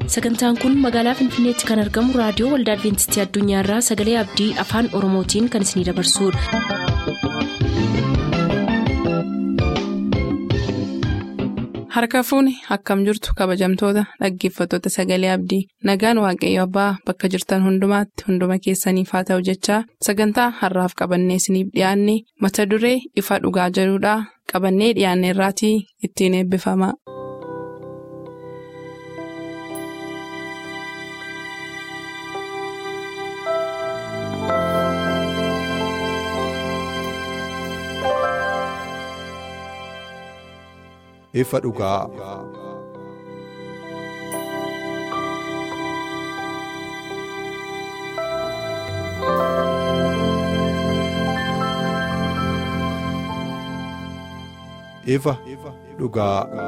sagantaan kun magaalaa finfinneetti kan argamu raadiyoo waldaa adventistii addunyaarraa sagalee abdii afaan oromootiin kan isinidabarsudha. harka fuuni akkam jirtu kabajamtoota dhaggeeffattoota sagalee abdii nagaan waaqayyo abbaa bakka jirtan hundumaatti hunduma keessaniif haa ta'u jechaa sagantaa harraaf qabannee isiniif dhiyaanne mata duree ifa dhugaa jedhudhaa qabannee dhiyaanne irraatii ittiin eebbifama. ifa dhugaa. ifa dhugaa.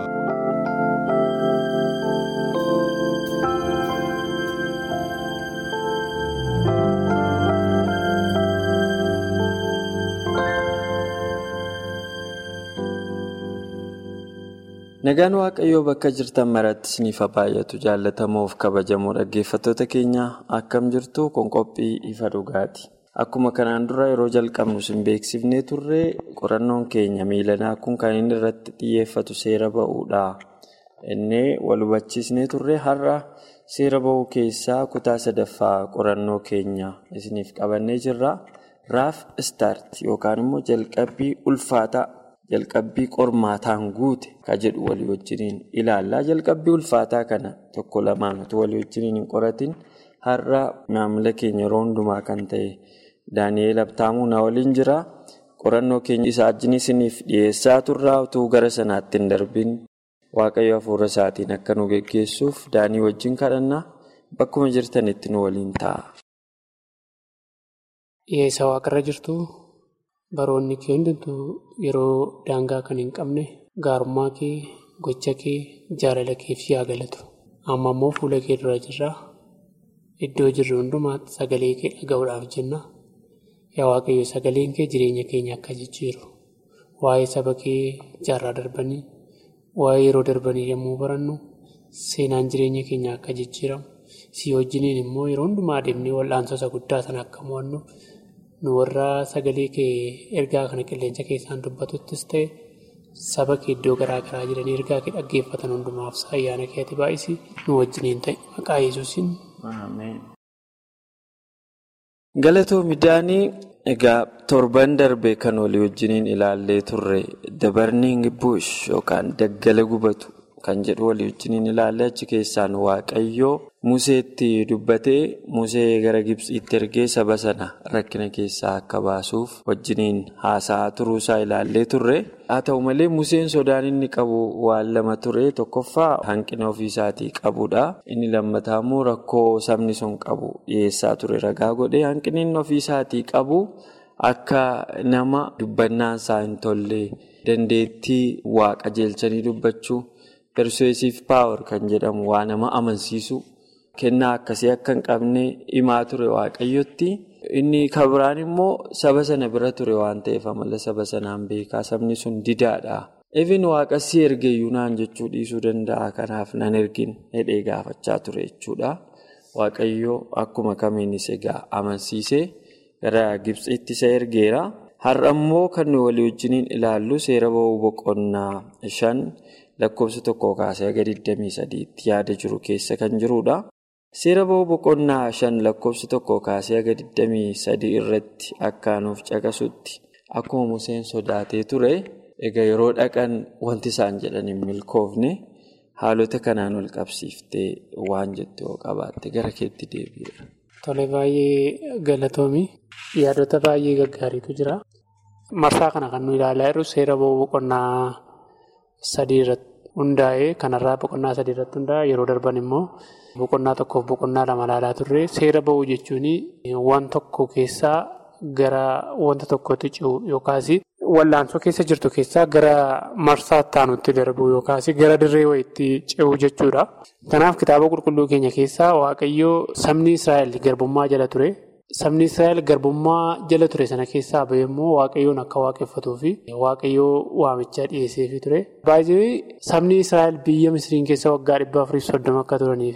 Nagaan Waaqayyoo bakka jirtan maratti isiniif baay'atu jaallatamoof kabajamoo dhaggeeffattoota keenya akkam jirtu kun qophii ifa dhugaati. Akkuma kanaan dura yeroo jalqabnu sin beeksifnee turre qorannoon keenya miilanaa kun kan inni irratti xiyyeeffatu seera ba'uudha. Inni wal hubachiisnee turre har'a seera ba'uu keessaa kutaa sadaffaa qorannoo keenya isiniif qabannee jirra. Raaf istaart yookaan immoo jalqabbii ulfaataa. Jalqabbii qormaataan guute kan jedhu walii wajjiniin ilaallaa. Jalqabbii ulfaataa kana tokko lamaan utuu walii wajjiniin hin qoratin har'a maamila keenya yeroo hundumaa kan ta'e Daani'eel Abtaamuu na waliin jira. Qorannoo keenya isaa wajjin isiniif dhiyeessaa turraa utuu gara sanaatti hin darbin Waaqayyo hafuura isaatiin akka nu geggeessuuf Daanii wajjin kadhannaa bakkuma jirtanitti nu waliin ta'a. Dhiyeessa waaqarra jirtu. Baroonni kee hundumtuu yeroo daangaa kan hin qabne gaarummaa kee gocha kee jaalala keef yaa galatu. Amma immoo fuula kee dura jirra. Iddoo jirru hundumaatti sagalee kee dhaga'uudhaaf jenna. Yaa Waaqayyo sagaleen kee jireenya keenya akka jijjiiru. Waa'ee saba kee jaarraa darbanii, waa'ee yeroo darbanii yommuu barannu seenaan jireenya keenya akka jijjiiramu. Si wajjiniin immoo yeroo hundumaa deemnee wal'aansota guddaa sana akka mo'annu. nu warra sagalee kee ergaa kana qilleensa keessaan dubbatuttis ta'e saba kee iddoo garaa garaa jiranii ergaa kee dhaggeeffatan hundumaaf ayyaana keetti baay'isi nu wajjiniin ta'e maqaa yesuusin. Galatoo midhaanii egaa torban darbe kan walii wajjiniin ilaallee turre dabarniing bush yookaan daggala gubatu kan jedhu walii wajjiniin ilaallee achi keessaan waaqayyoo. Museetti dubbatee Musee gara Gibsiitti ergee saba sana rakkina keessaa akka baasuuf wajjiniin haasa'aa turuusaa ilaallee turre. Haa ta'u malee Museen sodaan inni qabu waan lama ture. Tokkoffaa hanqina ofiisaatii qabudha. Inni lammataa immoo rakkoo sabni sun qabu dhiyeessaa ture ragaa godhee hanqinni inni ofiisaatii qabu akka nama dubbannaan isaa hin tolle dandeettii waa qajeelchanii dubbachuu persuasive power kan jedhamu waa nama amansiisu. Kennaa akkasii akka hin qabne himaa ture waaqayyotti. Inni kabiraan immoo saba sana bira ture waan ta'eef amala saba sanaan beekaa sabni sun didaadha. Even waaqasii ergeeyyuu naan jechuu dhiisuu danda'a. Kanaaf nan ergin hidhee gaafachaa ture jechuudha. Waaqayyoo akkuma kamiinis egaa amansiisee gara Gibxiitti isa ergeera. Har'a immoo kan nuyi walii wajjiniin ilaallu seera ba'uu boqonnaa shan lakkoofsa tokkoo kaasee aga 23tti yaada jiru keessa kan jirudha. Seera ba'uu boqonnaa shan lakkoofsa tokko kaasee aga 23 irratti akka nuuf caqasutti akkuma Museen sodaatee ture egaa yeroo dhaqan wanti isaan jedhan hin milkoofne haalota kanaan wal qabsiiftee waan jettu yoo qabaatte gara keetti deebi'eera. Tole baay'ee galatoomi yaadota baay'ee gaggaariitu jira. Marsaa kana kan nu ilaalaa jirru seera ba'uu boqonnaa sadii irratti hundaa'ee kanarraa boqonnaa sadii irratti hundaa'e yeroo darban immoo. Boqonnaa tokkoof boqonnaa lama ilaalaa turre seera ba'uu jechuun waan tokko keessaa gara wanta tokkotti ce'u yookaas wallaansoo keessa jirtu keessaa gara marsaa taanutti darbu yookaas gara dirree wayiitti ce'u jechuudha. Kanaaf kitaaba qulqulluu keenya keessaa waaqayyoo sabni Israa'el garbummaa jala ture. Sabni Israa'el garbummaa jala ture sana keessaa bahee immoo waaqayyoon akka waaqeffatuu fi waaqayyoo waamichaa dhiyeesseefii ture. Baay'ee sabni Israa'el biyya Misiriin keessa waggaa dhibba afurii soddoma akka turanii fi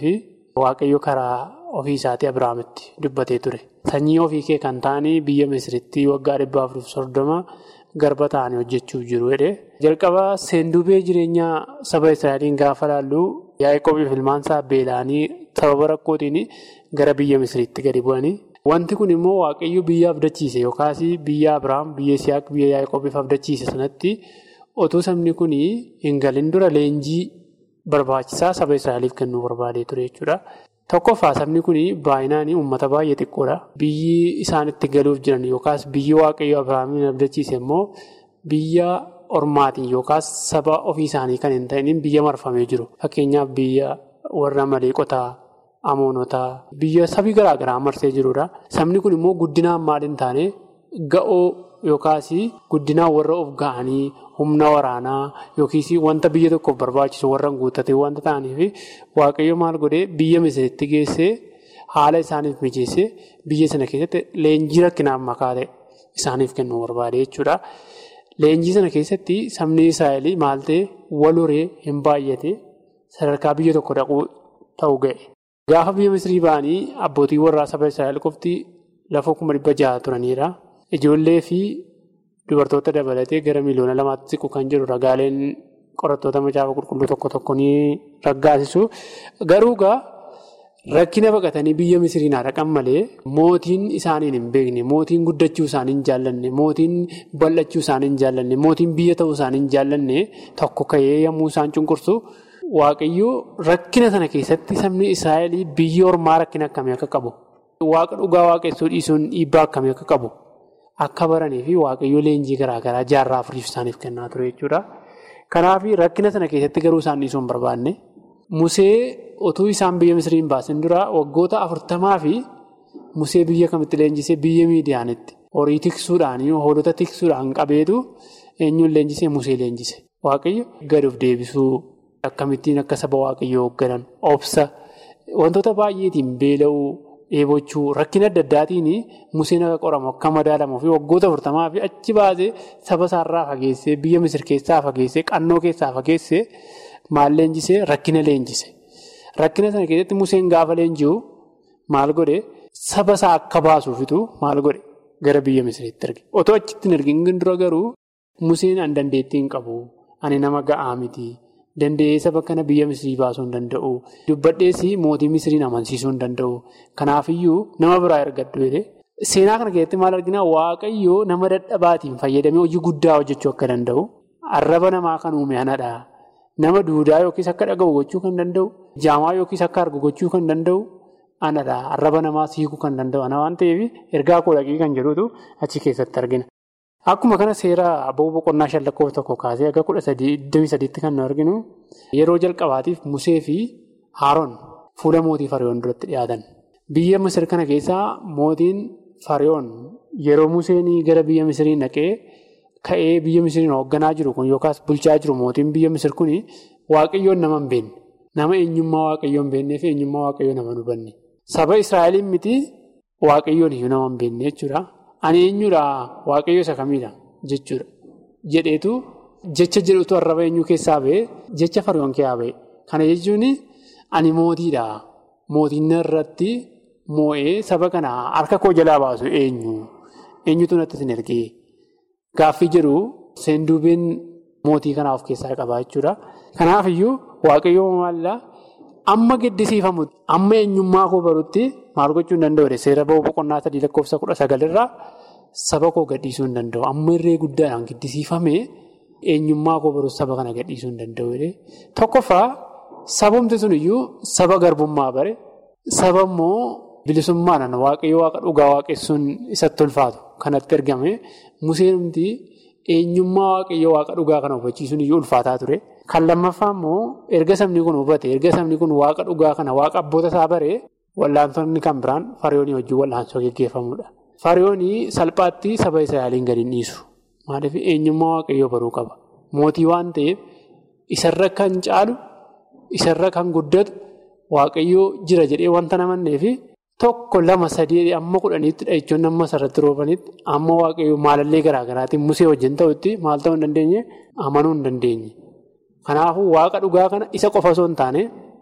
waaqayyo karaa ofii isaatii Abiraamitti dubbatee ture. Sanyii ofii kee kan ta'anii biyya Misiritti waggaa dhibba afurii fi soddoma garba ta'anii hojjechuuf jiru jedhe. Jalqaba seenduubee jireenyaa saba Israa'eliin gaafa laallu Yaaqoobiif ilmaan isaa beela'anii sababa rakkootiin gara biyya Misiritti gadi bu'anii. Wanti kun immoo waaqayyo biyya abdachiise yookaas biyya Abiraam, biyya Isiyaaq, biyya Yaaqoobiif abdachiise sanatti otoo sabni kun hin galin dura leenjii barbaachisaa saba Israa'eliif kennuu barbaadee ture jechuudha. Tokkoffaa sabni kun baay'inaan uummata baay'ee xiqqoodha. Biyyi isaan itti galuuf jiran yookaas biyyi waaqayyo Abiraamiin abdachiise immoo biyya ormaatiin yookaas saba ofii isaanii kan hin ta'in biyya marfamee jiru. Fakkeenyaaf biyya warra maleeqotaa. Amoonotaa biyya sabii garaa garaa marsee jirudha. Sabni kun immoo guddinaan maal hin taane ga'oo yookaas guddinaan warra of ga'anii humna waraanaa yookiis wanta biyya tokkoof barbaachisu warra guuttatee wanta ta'aniif waaqayyo maal godhee biyya misiritti geessee haala isaaniif mijeessee biyya sana keessatti leenjii rakkinaan makaa ta'e isaaniif kennuu barbaade jechuudha. Leenjii sana keessatti sabni Israa'el maal ta'e wal horee hin baay'ate sadarkaa biyya tokko dhaquu ta'uu ga'e. Gaafa biyya Misrii ba'anii abbootii warraa saba Israa'el qofti lafa kuma dhibba jaha turanidha. Ijoollee fi dubartoota dabalatee gara miliyoona lamaatti siqu kan jiru ragaaleen qorattoota macaafa qulqulluu tokko tokko ni raggaasisu. Garuu egaa rakkina baqatanii biyya Misriin haa dhaqan malee mootiin isaaniin hin beekne, mootiin guddachuu isaanii hin jaallanne, mootiin bal'achuu isaanii hin jaallanne, mootiin biyya ta'uu isaanii hin jaallanne tokko ka'ee yommuu isaan cunqursu. Waaqayyoo rakkina sana keessatti sabni Israa'el biyya ormaa rakkina akkamii akka qabu waaqa dhugaa waaqessuu dhiisuun dhiibbaa akkamii akka qabu akka baranii fi waaqayyoo leenjii garaagaraa jaarraa afuriif isaaniif kennaa ture jechuudha. Kanaaf rakkina sana keessatti garuu isaan dhiisuu hin barbaanne Musee utuu isaan biyya Misiriin baasin dura waggoota afurtamaa fi Musee biyya kamitti leenjisee biyya miidiyaanitti horii tiksuudhaan hoolota tiksuudhaan qabeetu eenyuun leenjisee Musee leenjise waaqayyo gad of deebisuu. Akkamittiin akka saba waaqayyoo hoogganan obsa wantoota baay'eetiin beela'uu dheebochuu rakkina adda addaatiin museen akka qoramu akka madaalamuu fi waggoota afurtamaa fi achi baasee saba isaarraa fageessee biyya misir keessaa fageessee qannoo keessaa fageessee maal leenjisee rakkina leenjise. Rakkina sana keessatti museen gaafa leenji'u maal godhe saba isaa akka baasuufitu maal godhe gara biyya misiriitti erge. Otoo achitti hin ergin dura garuu museen an dandeettii hin qabu ani nama ga'aa miti. Danda'ee saba kana biyya Misirii baasuu hin danda'u. Dubbadhees mootii Misiriin amansiisuu hin danda'u. Kanaafiyyuu nama biraa ergadhu jedhee. Seenaa kana keessatti maal arginaa waaqayyoo nama dadhabaatiin fayyadamee hojii guddaa hojjechuu akka danda'u. Arraba namaa kan uume anadha. Nama duudaa yookiis akka dhaga'u gochuu kan danda'u. Jaamaa yookiis akka argu gochuu kan danda'u. Anadha. Arraba namaa siikuu kan danda'u. Ana waan ta'eef ergaa koo dhaqii kan jedhutu achi keessatti argina. Akkuma kana seera aboo boqonnaa shan lakkoofsa tokko kaasee akka kudha sadii iddoo sadiitti kan nu arginu yeroo jalqabaatiif Musee fi Haaroon fuula mootii Fariyoon duratti dhiyaatan. Biyya Misir kana keessaa mootiin Fariyoon yeroo Museen gara biyya Misiriin dhaqee ka'ee biyya Misiriin hoogganaa jiru kun yookaas bulchaa jiru mootiin biyya Misir kun waaqayyoon nama hin beekne. Nama eenyummaa waaqayyoon hin beeknee fi eenyummaa waaqayyoo nama hin hubanne. Saba Israa'eliin miti waaqayyoon iyyuu nama hin beekne jechuudha. Ani eenyudha waaqayyo isa kamiidha jechuudha. Jedheetu jecha jedhutu arraba eenyuu keessaa ba'e jecha Fariyoon keessaa ba'e. Kana jechuun ani mootiidha. Mootiin irratti moo'ee saba kana harka koo jalaa baasu eenyu? Eenyutu natti isin ergee? Gaaffii jedhu seenduubeen mootii kanaa of keessaa qaba jechuudha. Kanaafiyyuu waaqayyo maallaa amma gaddisiifamu amma eenyummaa koo barutti maal gochuu hin danda'u seera ba'uu boqonnaa sadii lakkoofsa kudha sagalirraa saba koo gadhiisuu hin danda'u. Amma irree guddaadhaan gaddisiifame eenyummaa koo barutti saba kana gadhiisuu hin danda'u. Tokkoffaa sabumti sun iyyuu saba garbummaa bare saba immoo bilisummaadhaan waaqayyo waaqa dhugaa waaqessuun isatti ulfaatu kanatti ergame museenumti eenyummaa waaqayyo waaqa dhugaa kana hubachiisuun iyyuu ulfaataa ture. Kan lammaffaa immoo erga sabni kun hubate erga sabni kun waaqa dhugaa kana waaqa abboota isaa bare wallaansonni kan biraan fariyoonii wajjin wallaansoo geggeeffamudha. Fariyoonii salphaatti saba Israa'eliin gadi hin dhiisu. Maaliif eenyummaa waaqayyoo baruu qaba. Mootii waan ta'eef isarra kan caalu isarra kan guddatu waaqayyoo jira jedhee wanta namanneefi tokko lama sadii amma kudhaniitti dhahichoonni amma sarratti roobanitti amma waaqayyoo maalallee garaagaraatiin musee wajjin ta'utti maal ta'uu hin dandeenye amanuu hin dandeenye. Kanaafuu waaqa dhugaa kana isa qofa osoo hin taane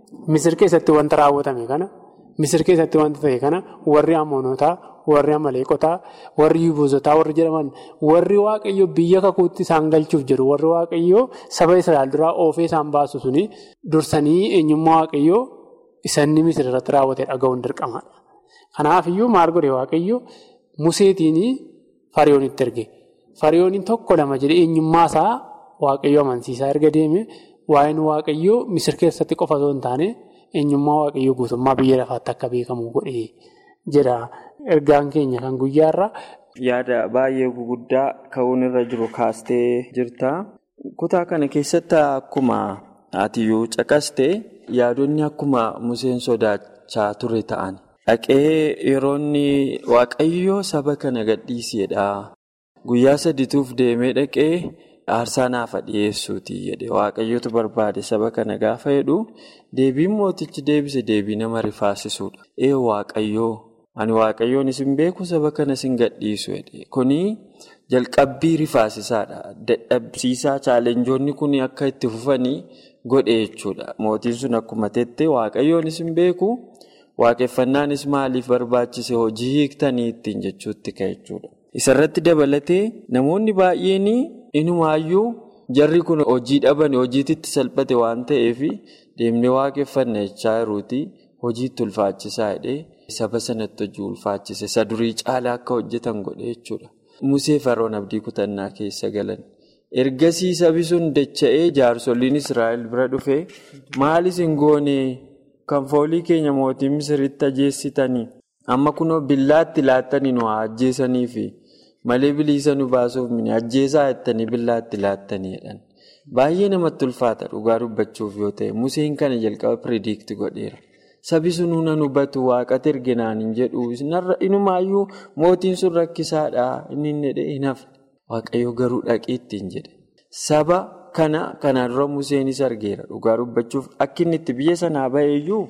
Misir keessatti wanta raawwatame kana misir keessatti wanta ta'e kana warri amoonotaa warri amaleeqotaa warri yubuuzotaa warri jedhaman warri waaqayyo biyya kakuutti isaan galchuuf jiru warri waaqayyo saba Israa'el duraa oofee isaan baasu suni dursanii eenyummaa waaqayyo isanni misir irratti raawwate dhaga'uun dirqamaadha. Kanaafiyyuu maal godhe waaqayyo museetiin fariyoonitti erge fariyooniin tokko lama jedhee eenyummaa isaa waaqayyo amansiisaa erga deeme waa'een waaqayyo misir keessatti qofa osoo hin taane. eenyummaa waaqayyoo guutummaa biyya lafaatti akka beekamu godhe jedha ergaan keenya kan guyyaarra. Yaada baay'ee guguddaa ka'uun irra jiru kaastee jirta. Kutaa kana keessatti akkuma atiyyuu caqaste yaadonni akkuma Museen sodaachaa ture ta'an. Dhaqee yeroo inni waaqayyoo saba kana gadhiisedha. Guyyaa sadituuf deemee dhaqee. Aarsaa naafa dhiyeessuuti jedhe waaqayyotu barbaade saba kana gaafa jedhu deebiin mootichi deebise deebii nama rifaasisuudha. Ee waaqayyoo ani waaqayyoon isin beeku saba kana isin gadhiisu jedhe kuni jalqabbii rifaasisaadha. Dadhabsiisaa chaalenjoonni kun akka itti fufanii godhe jechuudha. Mootiin sun akkuma tette waaqayyoon isin beeku waaqeffannaanis maaliif barbaachise hojii hiiktanii ittiin jechuutti ka'e jechuudha. Isarratti dabalatee namoonni baay'een. Inumaayyuu jarri kun hojii dhaban hojiitti salphate waan ta'eef deemnee waaqeffanna jechaa jiruuti hojiitti ulfaachisaa jedhee saba sanatti hojii ulfaachise isa durii caalaa akka hojjetan godhe jechuudha. Musee Faroon abdii kutannaa keessa galan. Ergasii sabi sun dacha'ee jaarsoliin Israa'el bira dhufee maal isin goonee kan foolii keenya mootii Misiritti ajjeessitanii amma kunoo billaatti laattanii nu haa ajjeesaniifi. Malee bilisa nu baasuuf mini ajjeesaa jettanii billaatti laattaniidhaan. Baay'ee namatti ulfaata dhugaa dubbachuuf yoo ta'e Museen kana jalqaba piridiikti godheera. Sabi sun huna hubatu waaqatti erginaan hin jedhu inumaayyuu mootiin sun rakkisaadha inni hin jedhee hin hafne. Waaqayyo garuu dhaqee ittiin jedhe. Saba kana kanaan dura Museenis argeera dhugaa dubbachuuf akka inni itti biyya sanaa baheeyyuu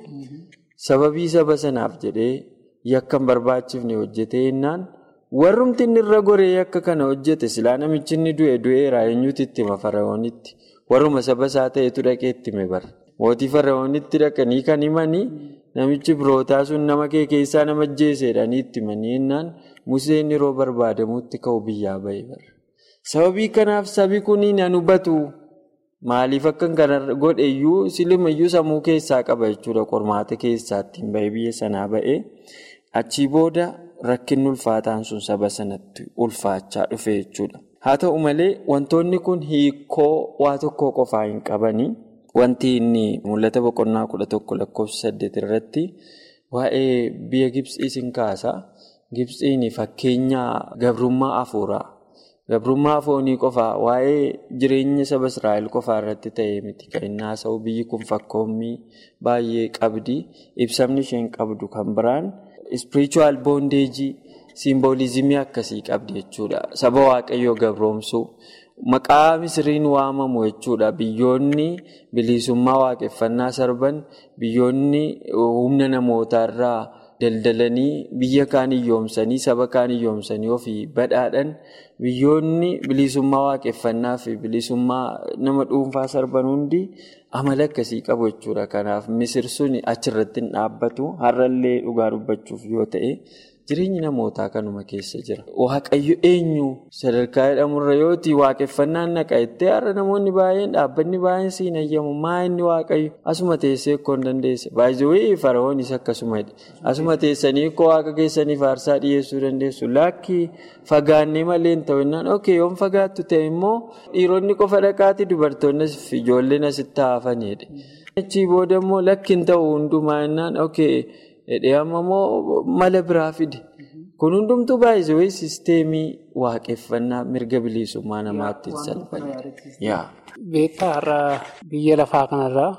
sababii saba sanaaf jedhee yakka hin barbaachifne hojjetee jennaan. Warrumti inni irra goree akka kana hojjete silaa namichi inni du'e du'eera eenyuutu itti hima Faraa'oonitti. Warruma saba isaa ta'etu dhaqee itti hime bara. Mootii Faraa'oonitti dhaqanii kan himanii namichi birootaa sun nama kee keessaa nama ajjeesedhanii itti himanii jennaan Museen yeroo barbaadamutti ka'u biyyaa bahee bara. Sababii kanaaf sabi kun nan hubatu maaliif akka kana godheyyuu silimayyuu sammuu keessaa qaba jechuudha qormaata keessaa ittiin bahee biyya sanaa bahee achii booda. Rakkinni ulfaataan sun saba sanatti ulfaachaa dhufe jechuudha. Haa ta'u malee wantoonni kun hiikoo waa tokkoo qofaa hin qabanii wanti inni mul'ata boqonnaa kudha tokko lakkoofsa saddeet irratti waa'ee biyya Gibsii sin kaasa. Gibsiin fakkeenya gabrummaa afuuraa. Gabrummaa foonii qofaa waa'ee jireenya saba Israa'el qofaa irratti ta'ee miti. Kan inni haasa'u biyyi kun fakkoommii baay'ee qabdi. Ibsamni isheen qabdu kan biraan. Spiritual bondeejii simboolizimii akkasii qabdi jechuudha. Saba waaqayyoo gabroomsuu maqaa misiriin waamamu jechuudha. Biyyoonni bilisummaa waaqeffannaa sarban biyyoonni humna namootaarraa daldalanii biyya kaan hiyyoomsanii saba kaan hiyyoomsanii ofii badhaadhan biyyoonni bilisummaa waaqeffannaa fi bilisummaa nama dhuunfaa sarban hundi amala akkasii qabu jechuudha. Kanaaf misir sun achirratti hin dhaabbatu har'allee dhugaa dubbachuuf yoo ta'e jireenyi namootaa kanuma keessa jira. Waaqayyo eenyu sadarkaa jedhamurra yooti waaqeffannaan naqa jettee har'a namoonni baay'een dhaabbanni baay'een siin ayyamu maa inni waaqayyo asuma teessee akkoo hin dandeesse baay'ee faraa'oonis akkasuma asuma teessanii akkoo waaqa keessaniif aarsaa dhiyeessuu dandeessu laakki fagaannee malee hin ta'u innaan ok yoon fagaattu ta'e immoo dhiironni qofa dhaqaati dubartoonni fi ijoolleen asitti haafanidha. Achii booda immoo lakki hin ta'u hundumaa innaan ok. Hidhee amma immoo mala biraa fide. Kun hundumtuu baay'ee sisteemii waaqeffannaa mirga bilisummaa namaatti salphate. Beektaa har'a biyya lafaa kanarraa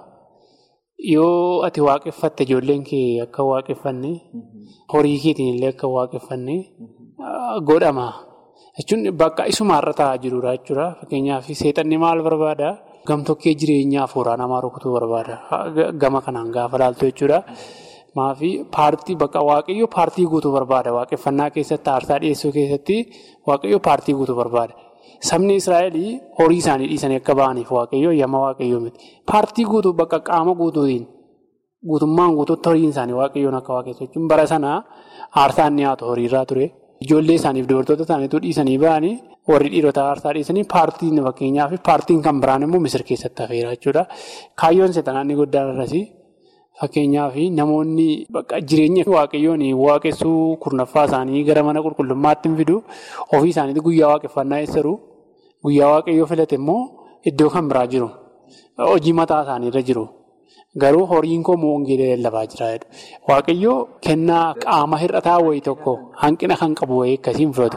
yoo ati waaqeffatte ijoolleen kee akka waaqeffanne horii keetiin illee akka waaqeffanne godhama. Jechuun bakka isuma har'a taa'aa jirudha jechuudha. Fakkeenyaaf seexanni maal barbaada? Gamtokkee jireenya afuuraa namaa rukutuu barbaada. Gama kanaan gaafa laaltu jechuudha. Maafi paartii bakka waaqayyo paartii guutuu barbaada. Waaqeffannaa keessatti aarsaa dhiyeessuu keessatti waaqayyo paartii guutuu barbaada. Sabni Israa'el horii isaanii dhiisanii akka ba'aniif waaqayyo yamma waaqayyo miti. Paartii guutuu bakka qaama guutuutiin guutummaan guutuutti horiin isaanii waaqayyoon akka waaqessu jechuun bara sanaa aarsaan dhiyaatu horiirraa ture. Ijoollee isaaniif dubartoota isaaniitu dhiisanii ba'anii warri dhiirotaa aarsaa dhiisanii paartiin fakkeenyaaf paartiin kan biraan immoo misir keessatti hafeera jechuudha. Kaayyoon seexanaa inni guddaan irratti fakkeenyaaf namoonni jireenya waaqayyoon waaqessuu kurnaffaa isaanii gara mana qulqullummaatti hin fidu ofii isaaniitti guyyaa waaqeffannaa eessaru guyyaa waaqayyoo filate immoo iddoo kan biraa jiru hojii mataa isaaniirra jiru. Garuu horiin koo moongeelee lallabaa jira. Waaqayyoo kennaa qaama hir'ataa wayii tokko hanqina kan qabu wayii akkasiin fudhatu.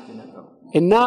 Innaa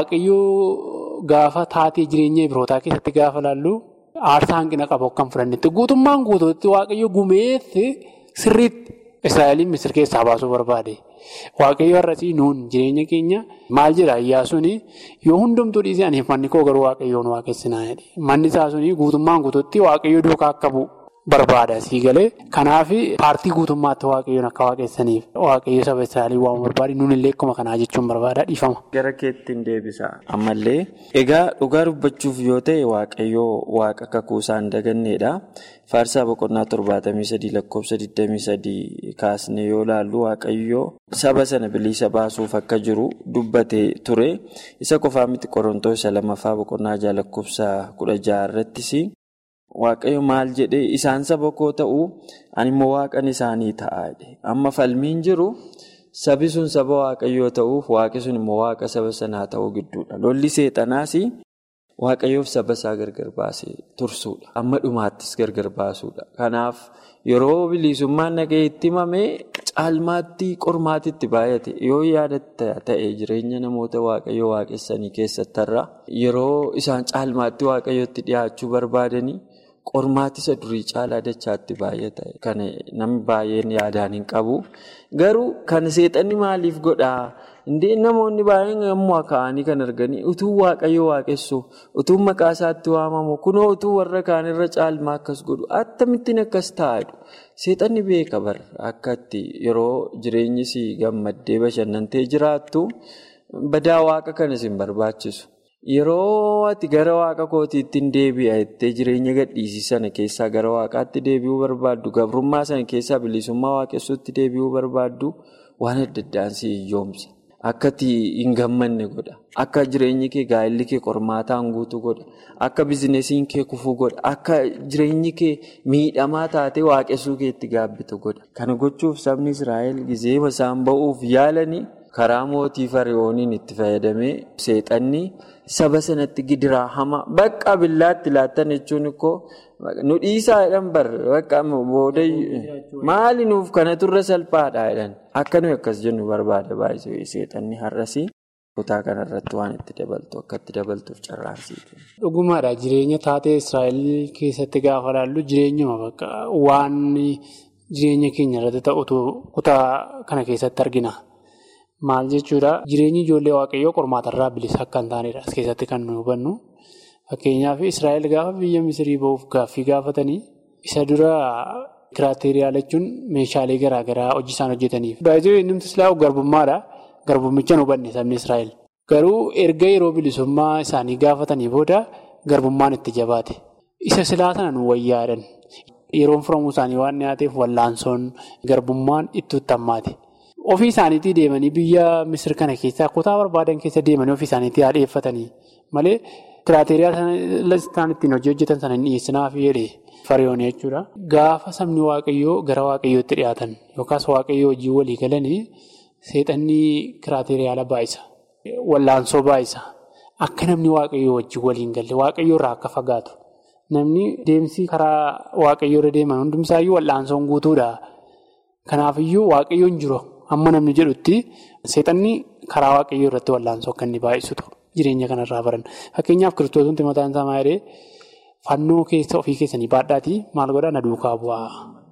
waaqayyoo gaafa taatee jireenya birootaa keessatti gaafa laallu aarsaa hanqina qabu kan fudhannetti guutummaan guutuutti waaqayyoo gumeetti sirriitti Israa'eliin misir keessaa baasuu barbaade. Waaqayyoo har'asii nuun jireenya keenya maal jedha iyyaasuun yoo hundumtuu dhiisee aniif manni koo garuu waaqayyoon waaqessinaa jedhe. Manni isaa suni guutummaan guutuutti waaqayyoo duukaa akka bu'u barbaada sii galee. Kanaaf paartii guutummaatti waaqayyoon akka waaqessaniif waaqayyo saba Israa'elii waan barbaade nuun illee akkuma kanaa jechuun barbaada dhiifama. Gara keettiin deebisa. Ammallee egaa dhugaa dubbachuuf yoo ta'e waaqayyoo waaqa kakuu isaan daganneedha. Faarsaa boqonnaa torbaatamii sadii lakkoofsa digdamii sadii kaasnee yoo ilaallu waaqayyoo saba sana bilisa baasuuf akka jiru dubbatee ture. Isa qofaa miti Qorontoos isa lamaffaa boqonnaa jaha lakkoofsa kudha jaha irrattis waaqayyo maal jedhee isaan saba koo ta'uu ani immoo waaqan isaanii ta'a. Amma falmiin jiru sabi sun saba waaqayyoo ta'uuf waaqi sun immoo waaqa saba sanaa ta'uu gidduudha. Lolli seexanaas. Waaqayyoof saba isaa gargar baasee tursuudha. Amma dhumaattis gargar baasuudha. Kanaaf yeroo bilisummaan nagahee itti himamee caalmaatti qormaatitti baay'ate yoo yaadatta ta'e jireenya namoota waaqayyoo waaqessanii keessattarra yeroo isaan caalmaatti waaqayyootti dhiyaachuu barbaadanii qormaatisa durii caalaa dachaatti baay'ata. Kana namni baay'een yaadaan hin qabu. Garuu kan seexanni maaliif godhaa? Indee namoonni baay'een yommuu ka'anii kan arganii utuu waaqayyo waaqessu utuu maqaa isaatti waamamu kunoo utuu warra kaanirra caalmaa akkas godhu akkamittiin akkas taa'edha. Seexanni beeka bara akkatti yeroo jireenyi si gammaddee bashannantee jiraattu badaa waaqa kanas hin barbaachisu. Yeroo ati gara waaqa kootiitti deebi'a jettee jireenya gadhiisii sana keessaa gara waaqaatti deebi'uu barbaaddu gabrummaa sana keessaa bilisummaa waaqessuutti deebi'uu barbaaddu waan adda addaan si hiyyoomsa. Akka hin gammanne godha. Akka jireenyi kee gaa'elli kee qormaataan guutuu godha. Akka bizinesiin kee kufuu godha. Akka jireenyi kee miidhamaa taatee waaqessuu keetti gaabbitu godha. Kana gochuuf sabni Israa'el gizee isaan ba'uuf yaalanii karaa mootii fari'ooniin itti fayyadamee seexanni saba sanatti gidiraa hama bakka billaatti laattan jechuun ikkoo nu dhiisaa jedhan bakka booda maali nuuf kana turre salphaadha jedhan akka nuyi akkas jennu barbaada baay'ee seexanni har'asii kutaa kanarratti waan itti dabaltu akka itti dabaltuuf carraansiiti. Dhugumaadha jireenya taatee Israa'el keessatti gaafa laallu jireenyuma bakka waan jireenya keenya irratti ta'utu kutaa kana keessatti argina. Maal jechuudha jireenyi ijoollee waaqayyoo qormaatarraa bilisa akka hin taanedha as keessatti kan nu hubannu. Fakkeenyaaf Israa'el gaafa biyya Misirii ba'uuf gaaffii gaafatanii isa dura kiraateriyaal jechuun meeshaalee garaagaraa hojii isaan hojjetaniif. Baay'ee inni islaamu garbummaadha. Garbummicha nu hubanne sabni Israa'el. Garuu erga yeroo bilisummaa isaanii gaafatanii booda garbummaan itti jabaate. Isa silaa sana nu wayyaadhan. Yeroon furamuu isaanii waan dhiyaateef wallaansoon garbummaan itti uttammaate. Ofii isaaniitii deemanii biyya Misir kana keessaa kutaa barbaadan keessa deemanii ofii isaaniitii haadheeffatanii malee kiraateriyaa isaan ittiin hojii hojjetan sana hin dhiyeessinaaf jedhee fariyoon jechuudha. Gaafa sabni waaqayyoo gara waaqayyootti dhiyaatan yookaas waaqayyoo hojii walii galanii seexanni kiraateriyaala baay'isa. Wallaansoo baay'isa. Akka namni waaqayyoo wajjin waliin galle waaqayyoo irraa akka fagaatu. Namni deemsi karaa waaqayyoo irra deeman hundumsaayyuu wallaansoon guutuudha. Kanaafiyyuu waaqayyoon jiru. Amma namni jedhutti seexanni karaa waaqayyoo irratti wallaansoo akka inni baay'isutu jireenya kanarraa baran. Fakkeenyaaf kiristoosumti mataan isaa maal jedhee fannoo keessa ofii keessanii baadhaatii maal godhaa na duukaa bu'aa.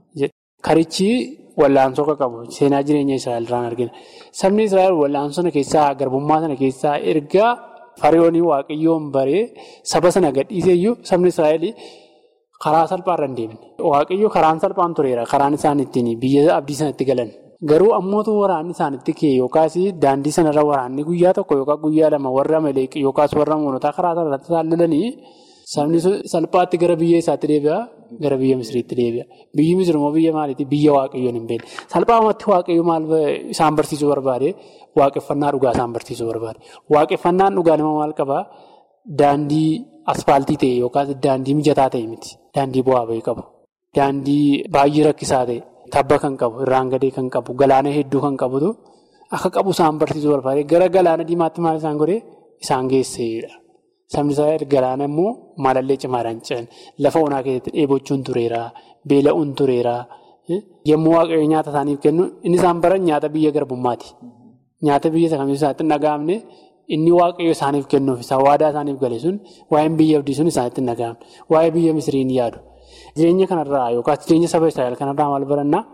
Karichi wallaansoo akka qabu seenaa jireenya Israa'el irraan argina. Sabni Israa'el wallaansoo sana keessaa garbummaa sana keessaa ergaa fariyoonii waaqayyoon baree saba sana gadhiiseeyyuu sabni Israa'el karaa salphaarra hin deemne. Waaqayyoo karaan salphaan tureera karaan isaan ittiin biyya abdii sanatti galan. Garuu ammootu waraanni isaanitti ka'e yookaas daandii sanarra waraanni guyyaa tokko yookaan guyyaa lama warra Maleeq yookaas warra Moonotaa karaa sanarratti isaan lolanii Sabni sun salphaatti gara biyya isaatti deebi'a, gara biyya Misiriitti deebi'a. Biyyi Misir immoo biyya maaliiti? Biyya waaqayyoon hin beekne. Salphaamatti waaqayyo maal isaan barsiisuu barbaade? Waaqeffannaa dhugaa isaan barsiisuu barbaade. Waaqeffannaan dhugaa nama maal qabaa? Daandii asfaaltii ta'e yookaas daandii mijataa ta'e miti. Daandii bu'aa bahii qabu. Daandii baay'ee rakkisaa ta'e, tabba kan qabu, irraan gadee kan qabu, galaana hedduu kan qabutu akka qabu isaan barsiisuu barbaade. Gara galaana diimaatti maal isaan godhee? Isaan geesseedha. Sabni Israa'el galaana immoo maalallee cimaadhaan ce'an. Lafa onaa keessatti dheebochuun tureera. Beela'uun tureera. Yommuu waaqayyo nyaata isaaniif kennu inni isaan baran nyaata biyya garbummaati. Nyaata biyya isa kamiyyuu isaanitti hin dhaga'amne inni waaqayyo isaaniif kennuuf isa waadaa isaaniif gale sun waa'een biyya abdii sun isaanitti hin dhaga'amne. Waa'ee biyya Misiriin yaadu. Jireenya kanarraa yookaas jireenya saba Israa'el kanarraa maal barannaa?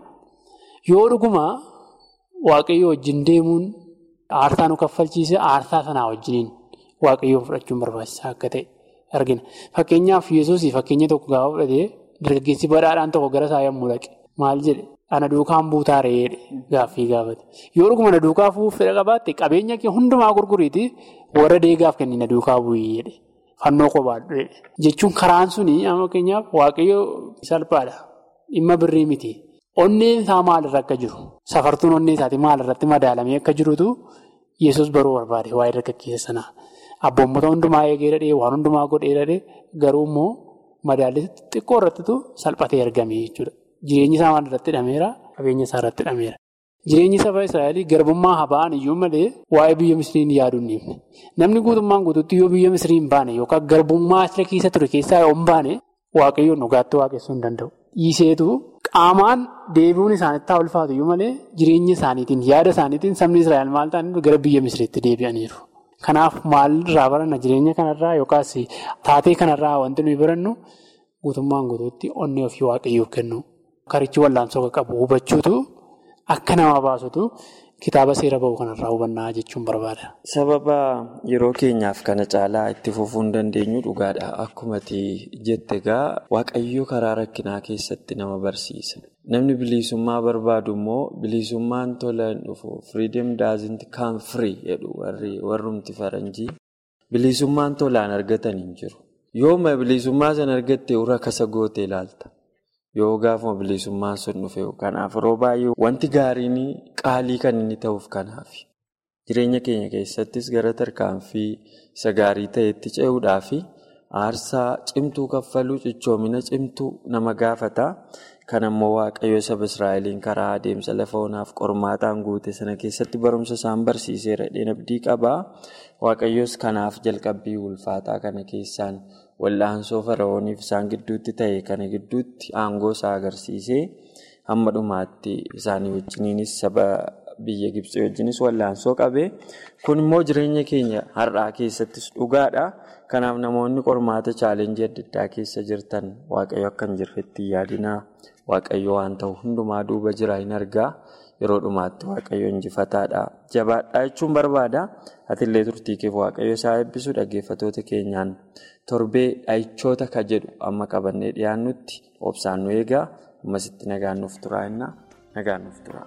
Yoo dhuguma waaqayyo wajjin deemuun aarsaa nu kaffalchiise aarsaa sanaa wajjiniin waaqayyoon fudhachuun barbaachisaa akka ta'e argina. Fakkeenyaaf Yesuusii fakkeenya tokko gaafa fudhatee dargaggeessi badhaadhaan tokko gara isaa yommuu dhaqe maal jedhe ana duukaan buutaa re'eedhe gaaffii gaafate. Yoo dhuguma na duukaa fuuf fedha qabaatte qabeenya kee hundumaa gurguriiti warra deegaaf kenni na duukaa bu'ii jedhe fannoo qobaadhu jechuun karaan suni amma fakkeenyaaf waaqayyo salphaadha dhimma birrii miti. Onneen isaa maalirra akka jiru safartuun onnee isaatii maalirratti madaalamee akka jirutu Yesuus baruu barbaade waa'ee dargaggeessa sanaa. Abboommota hundumaa eegee dhadhee waan hundumaa godhee dhadhee garuu immoo madaalli xiqqoo irrattitu salphatee argame jechuudha. Jireenyi isaa maal irratti hidhameera? Qabeenya isaa irratti hidhameera. Jireenyi saba Israa'el garbummaa haa ba'an iyyuu malee waa'ee biyya Misiriin yaaduu hin dhiifne. Namni guutummaan guutuutti yoo biyya Misiriin baane yookaan garbummaa asirra keessa ture keessaa yoo hin baane waaqayyoon dhugaatti waaqessuu hin danda'u. Dhiiseetu qaamaan deebi'uun isaanitti haa ulfaatu iyyuu malee jireenya isaaniitiin yaada isaaniitiin sabni Israa'el maal ta'aniif gara biyya Misiriitti deebi'aniiru. Kanaaf maalirraa baranna jireenya kanarraa yookaas taatee kanarraa wanti nuyi barannu guutummaan guutuutti onnee ofii waaqayyoof kennu. Karichi wallaansoo qabu hubachuutu akka nama baasutu kitaaba seera ba'u kanarraa hubannaa jechuun barbaada. Sababa yeroo keenyaaf kana caalaa itti fufuu hin dandeenyu dhugaadha. Akkuma jette egaa waaqayyo karaa rakkinaa keessatti nama barsiisa. Namni bilisummaa barbaadu immoo bilisummaan tola hin dhufu. Freedom doesn't come free jedhu warrumti faranjii. Bilisummaan tolaan argatan hin jiru. Yooma bilisummaa sana argatte irra kasa goote ilaalta. Yoo gaafuma bilisummaan sun dhufe kanaaf yeroo baay'ee wanti gaariin qaalii kan inni ta'uuf kanaaf jireenya keenya keessattis gara tarkaanfii isa gaarii ta'etti ce'uudhaaf aarsaa cimtuu kaffaluu cichoomina cimtuu nama gaafata. Kan ammoo waaqayyo saba Israa'eliin karaa adeemsa lafa onaaf qormaataan guute sana keessatti barumsa isaan barsiiseera. Abdii qabaa. Waaqayyos kanaaf jalqabbii ulfaataa kana keessaan wal'aansoo fara'ooniif isaan gidduutti ta'e kana gidduutti aangoo isaa agarsiisee hamma dhumaatti isaanii wajjiniinis saba biyya Gibxii wajjinis wal'aansoo qabee kun immoo jireenya keenya har'aa keessattis dhugaadha. Kanaaf namoonni qormaata chaalenjii adda addaa keessa jirtan waaqayyo akka hin jirretti yaadinaa waaqayyo waan ta'u hundumaa duuba jira hin argaa. Yeroo dhumaatti waaqayyo injifataadha. Jabaadhaa jechuun barbaada. Atillee turtii keef waaqayyo isaa eebbisu dhaggeeffatoota keenyaan torbee dha'ichoota ka jedhu amma qabannee dhiyaannutti obsaan nu eegaa. Ammasitti nagaan nuuf turaa innaa nagaan nuuf turaa.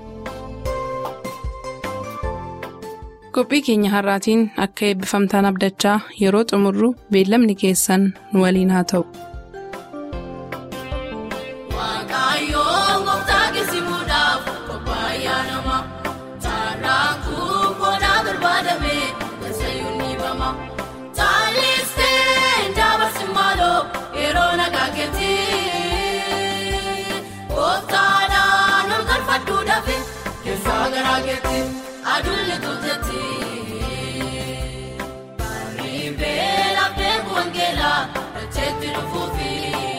Qophii keenya har'aatiin akka eebbifamtaan abdachaa yeroo xumurru beellamni keessan nu waliin haa ta'u. Aduunni tuutetti bareedee laphee wangeelaa dacheetti dhufuufi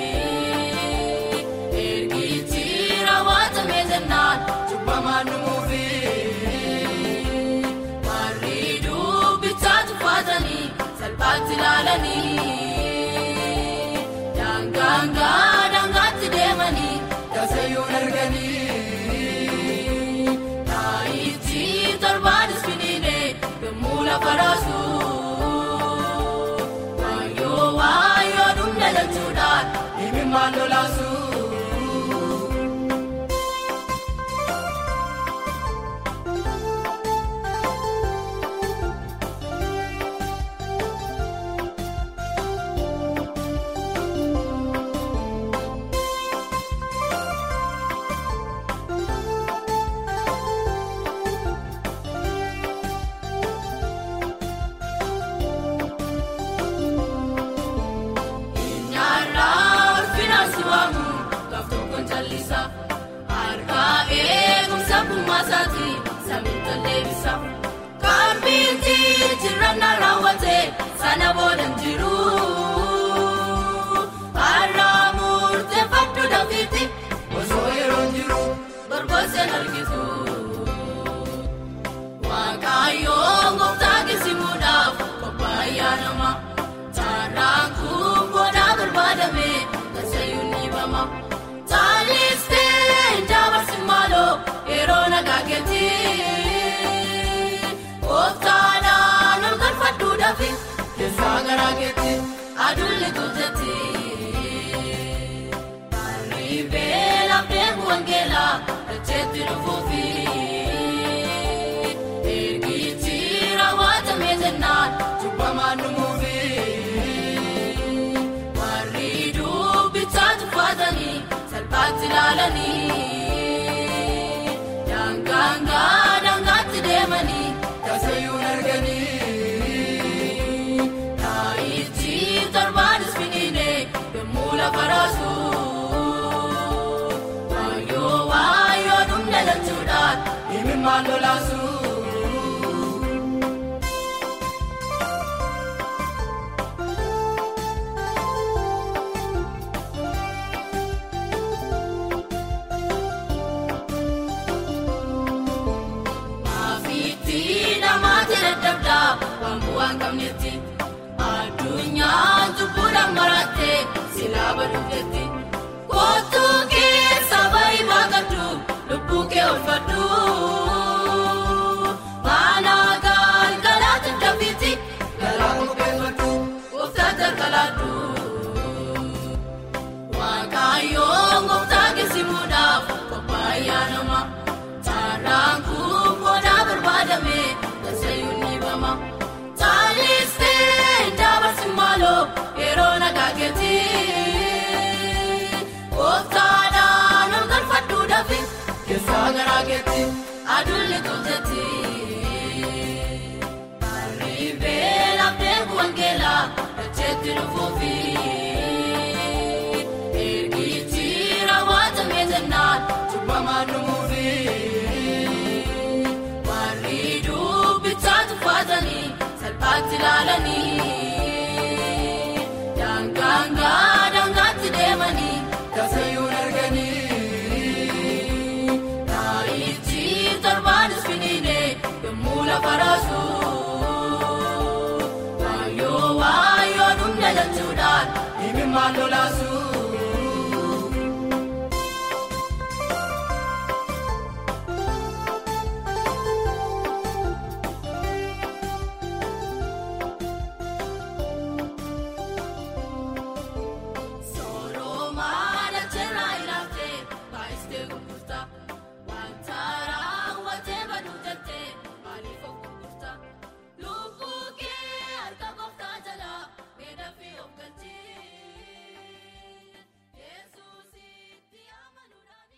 ergichi raawwatamee jennaan cubbamaan dhumuufi bareeduu bichaa tuffatanii salphaatti ilaalanii daangaangaa daangaatti deemanii gazayyuun arganii. Waayoo waayoo dhumna jechuudhaan himimmaan lolaasu. harkaa eegumsa bummaasaati samii tolleebisa kaarbiitti jirranna raawwate sana boodan jiru har'aa murteeffadhu dafiitti osoo yeroon jiru barbaaseen argitu waaqayyoon gooftaa kisimuudhaaf qophaa'aa nama taaraan kun booddaa barbaadame tasayyuun dhiibama taalistee dabarsi maaloo yeroo nagaa keetti gooftaadhaan ol galfadhuudhaafi keessaa garaa keetti aduulli tolchetti. Arriibee lafee wangeelaa dacheetti dhufuufi ergichi raawwatamee jennaan cubbamaan dhumuufi warri dubbichaa tuffatanii salphaatti ilaalanii daangaangaa daangaatti deemanii tasayyuun arganii taayichi torbaanis finiine yommuu lafa raasu. Waayoo waayoo dhumna lachuudhaan himimmaan lolaasu. Maafiitti namaatti dadhabdaa waan bu'aa hin qabnetti addunyaan cubbuudhaan marattee silaa baduutetti. Kootuu keessa baay'ee baaqadhu lubbuu kee oolfadhu. Mana galgalaatti dafiitti galaa qopheeffadhu gooftaa jalqalaadhu. Waaqayyoon gooftaa kisimuudhaaf qophaa'aa nama. Taaraan kun booddaa barbaadame tasayyuun dhiibama. Taalistee dabarsi maaloo yeroo nagaa keetti. Gooftaadhaan ol galfadhuudhaafi keessaa garaa keetti aduulli tolchetti. Arriibee lafee wangeelaa dacheetti dhufuufi ergichi raawwatamee jennaan cubbamaan dhumuufi warri dubbichaa tuffatanii salphaatti ilaalanii daangaangaa daangaatti deemanii tasayyuun arganii taayichi torbaanis finiine yommuu lafa raasu waayoo waayoo dhumna lachuudhaan himimmaan lolaasu.